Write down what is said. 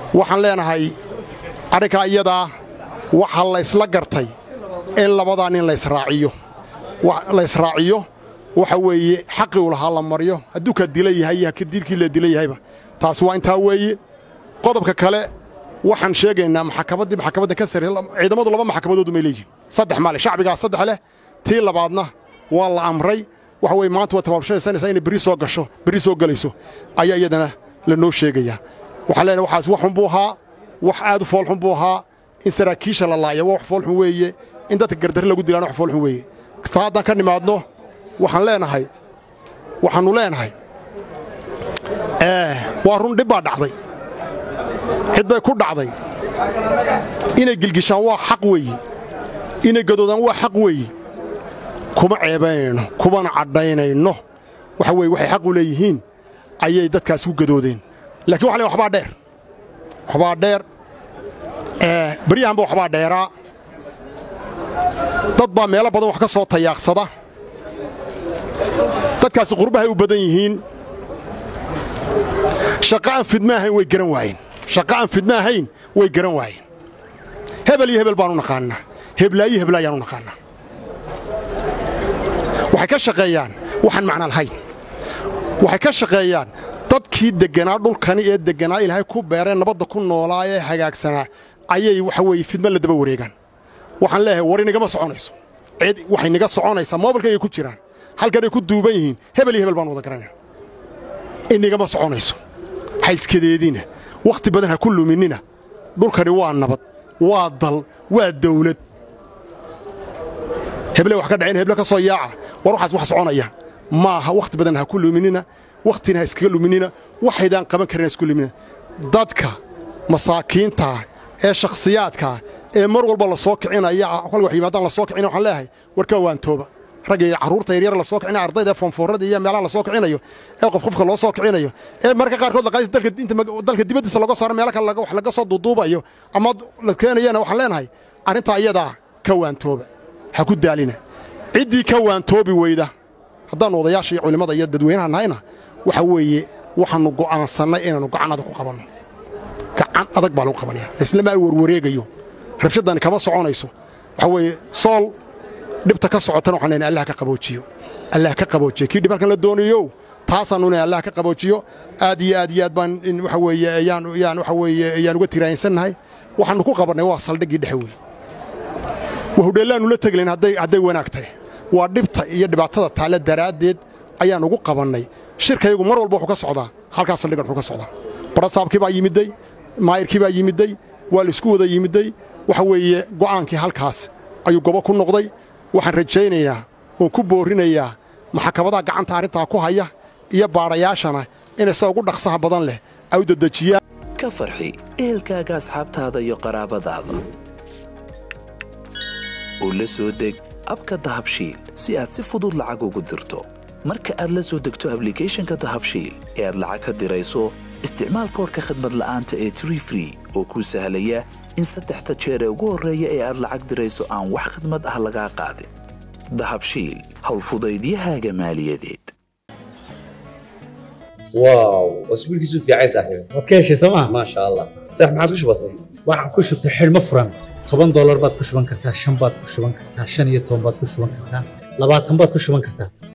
waxaan leenahay arrinkaa iyadaa waxaa la ysla gartay in labadaa nin laysraaciyo la ysraaciyo waxa weeye xaqii u lahaa la maryo hadduu ka dila yahay iyo dilkii la dila yahayba taasi waa intaa weeye qodobka kale waxaan sheegaynaa maxkamaddii maxkamadda ka sarreysa ciidamadu laba maxkamadoodu may leeyihin saddex maale shacbigaa saddex leh tii labaadna waa la amray waxa weye maanta waa tabaabshaysanaysaa inay berri soo gasho berri soo gelayso ayaa iyadana lanoo sheegayaa waxaan leenahay waxaas wax xun buu ahaa wax aad u foolxun buu ahaa in saraakiisha la laaya waa wax foolxun weeye in dadka gardarre lagu dilaana wax foolxun weeye taa haddaan ka nimaadno waxaan leenahay waxaannu leenahay waa run dhib baa dhacday cid bay ku dhacday inay gilgishaan waa xaq weeye inay gadoodaan waa xaq weeye kuma ceebaynayno kumana cadhaynayno waxa weye waxay xaq u leeyihiin ayay dadkaas ku gadoodeen lakiin waxa le waxbaa dheer waxbaa dheer beryahanba waxbaa dheeraa dad baa meelo badan wax ka soo tayaaqsada dadkaasi qurbahay u badan yihiin shaqo aan fidma ahayn way garan waayeen shaqo aan fidma ahayn way garan waayeen hebel iyo hebel baanu naqaannaa heblaayo heblaayaan u naqaannaa waxay ka shaqeeyaan waxaan macna lahayn waxay ka shaqeeyaan dadkii degganaa dhulkani ee degganaa ilaahay ku beereen nabadda ku noolaa ee hagaagsanaa ayay waxa weeye fidma la daba wareegaan waxaan leeyahay war inagama soconayso cid waxay naga soconaysaa moobilkaygay ku jiraan halkanay ku duuban yihiin hebel iyo hebel baan wada garanaya inagama soconayso ha iskadeedina wakhti badan ha ku luminina dhulkani waa nabad waa dal waa dawlad heble wax ka dhaceen heble ka soo yaaca war waxaas wax soconaya maaha wakhti badan ha ku luminina wakhtina ha iskaga luminina waxaydaan qaban karin ha isku luminina dadka masaakiintaa ee shakhsiyaadkaa ee mar walba la soo kicinaya kol wax yimaadaan la soo kicina waxaan leeyahay warka waantooba ragga iyo carruurta yaryar la soo kicinayo ardayda foonfoorrada iyo meelaha la soo kicinayo ee qof qofka loo soo kicinayo ee marka qaarkood dalka dibaddiisa laga saaro meelo kale wax laga soo duuduubayo ama la keenayana waxaan leenahay arrintaa iyadaa ka waantooba ha ku daalina ciddii ka waantoobi weyda haddaannu odayaasha iyo culimmada iyo dadweynaha nahayna waxa weeye waxaannu go'aansannay inaannu gacan adag ku qabanno gacan adag baa lagu qabanaya islama ay warwareegayo rabshaddani kama soconayso waxa weeye sool dhibta ka socotana waxaan leenahay allah ka qaboojiyo allah ka qaboojiyo kii dhib halkan la doonayo taasaannu leeyahay allah ka qaboojiyo aad iyo aad iyo aad baan in waxa weeye ayaan ayaan waxa weeye ayaan uga tiraayinsannahay waxaannu ku qabannay waa saldhiggii dhexe weeye waa hudheellaannu la teglayn hadday hadday wanaag tahay waa dhibta iyo dhibaatada taale daraaddeed ayaan ugu qabannay shirkayagu mar walba wuxuu ka socdaa halkaas saldhiggan wuxuu ka socdaa barasaabkii baa yimidday maayirkii baa yimidday waa la isku wada yimidday waxa weeye go'aankii halkaas ayuu gobo ku noqday waxaan rajaynayaa oon ku boorrinayaa maxkamadaha gacanta arrintaa ku haya iyo baadhayaashana inay sida ugu dhaqsaha badan leh ay u dedejiyaan ka farxi ehelkaaga asxaabtaada iyo qaraabadaada oo la soo deg abka dahabshiil si aad si fudud lacag ugu dirto marka aad la soo degto ablicathonka dahabshiil ee aad lacag ka dirayso isticmaal koorka khadmad la'aanta ee tree free oo kuu sahlaya in saddexda jeer ee ugu horreeya ee aad lacag dirayso aan wax khadmad ah lagaa qaadin dahabshiil howlfudaydiyahaaga maaliyadeed واو واسبوعك في عايز صاحبي waad ka heshay sooma ما شاء الله صح ما عاد وش بصير waxaan ku shubtay xidhmo furan toban doolar baad ku shuban kartaa shan baad ku shuban kartaa shan iyo toban baad ku shuban kartaa labaatan baad ku shuban kartaa